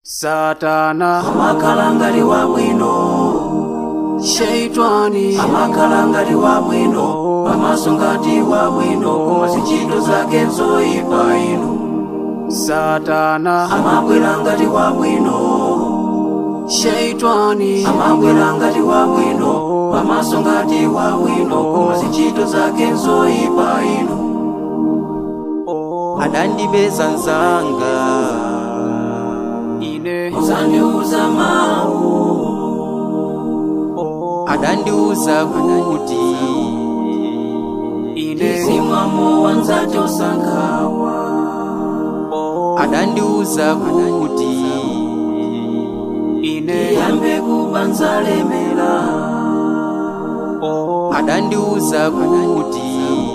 satana amakhala ngati wabwino sheitani amakhala ngati wabwino pamaso ngati wabwino koma ntchito zake nzoyipa inu satana amabwera ngati wabwino sheitani amabwera ngati wabwino pamaso ngati wabwino koma ntchito zake nzoyipa inu adandipeza nzanga ine muzandiuza mawu adandiuza kuti ine zimwamo wanzati osankhawa adandiuza kuti ine yambe kubanza lemera adandiuza kuti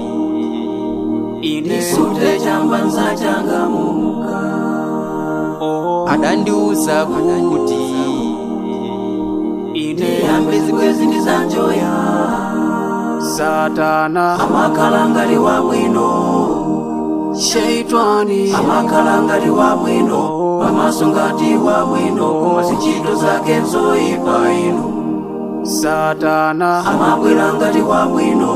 ine isute chambanza changamuka adandiuza kuti ine yambe zikwezi ndi zanjoya satana amakhala ngati wabwino sheitani amakhala ngati wabwino pamaso ngati wabwino koma ntchito zake nzoyipa inu satana amabwera ngati wabwino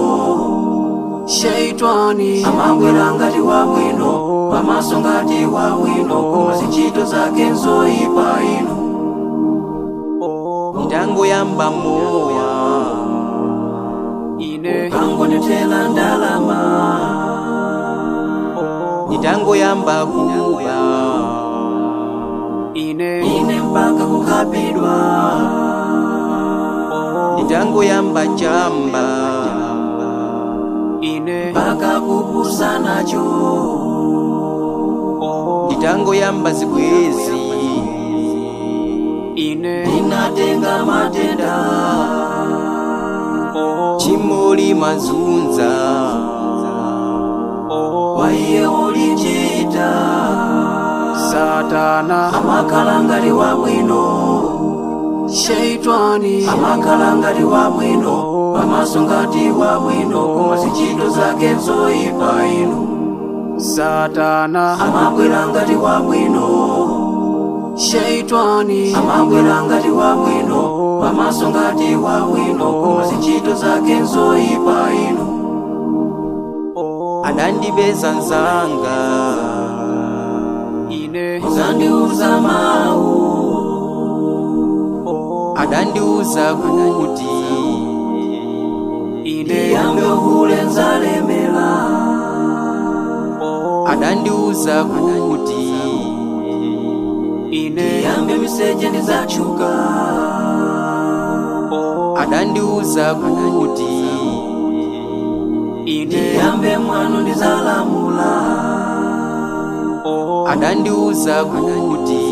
sheitani amabwera ngati wabwino pamaso ngati wabwino koma ntchito zake nzoyipa inu ndangoyamba mowa ine kangondithera ndalama nditangoyamba kuba ine ine mpaka kukapidwa nditangoyamba chamba ine mpaka kupusa nacho nditangoyamba zibwezi ine ndinatenga matenda chimoli mazunza waiye ulichita satana amakhala ngati wabwino sheitani amakhala ngati wabwino pamaso ngati wabwino koma ntchito zake nzoyipa inu satana amabwera ngati wabwino sheitani amabwera ngati wabwino pamaso ngati wabwino koma ntchito zake nzoyipa inu adandipeza nzanga ine muzandiuza mawu adandiuza kuti ine yambe uhule nzalemera adandiuza kuti ine yambe miseche ndizachuka adandiuza kuti ine yambe mwano ndizalamula adandiuza kuti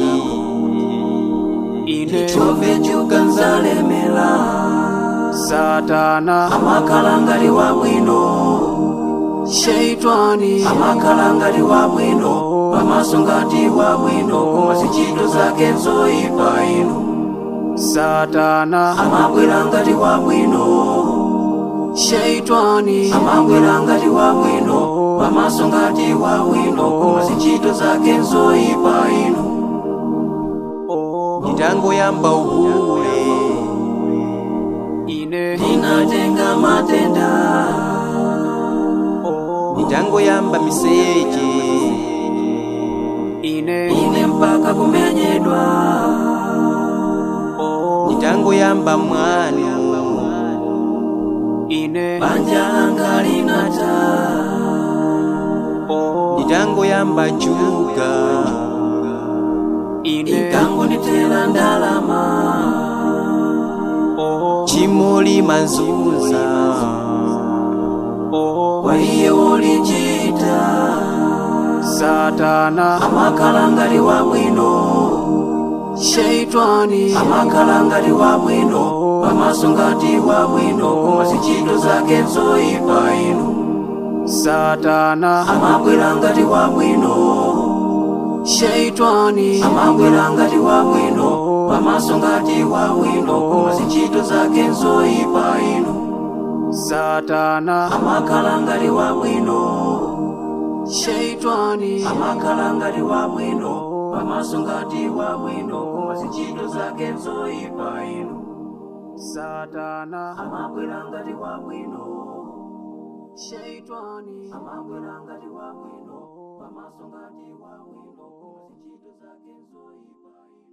ine chove chuka nzalemera satana amakhala ngati wabwino sheitani amakhala ngati wabwino pamaso ngati wabwino koma ntchito zake nzoyipa inu satana amabwera ngati wabwino sheitani amabwera ngati wabwino pamaso ngati wabwino koma ntchito zake nzoyipa inu nditangoyamba uhule ine ndinatenga matenda nditangoyamba miseche ine ine mpaka kumenyedwa nditangoyamba mwano ine banja langa linata nditangoyamba juga ine ikangondithera ndalama chimoli mazunza waiye ulichita satana amakhala ngati wabwino sheitani amakhala ngati wabwino pamaso ngati wabwino koma ntchito zake nzoyipa inu satana amabwera ngati wabwino sheitani amabwera ngati wabwino pamaso ngati wabwino koma ntchito zake nzoyipa inu satana amakhala ngati wabwino sheitani amakhala ngati wabwino pamaso ngati wabwino koma ntchito zake nzoyipa inu satana amabwera ngati wabwino shaitani amabwera ngati wabwino pamaso ngati wabwino koma ntchito zake nzoyipa inu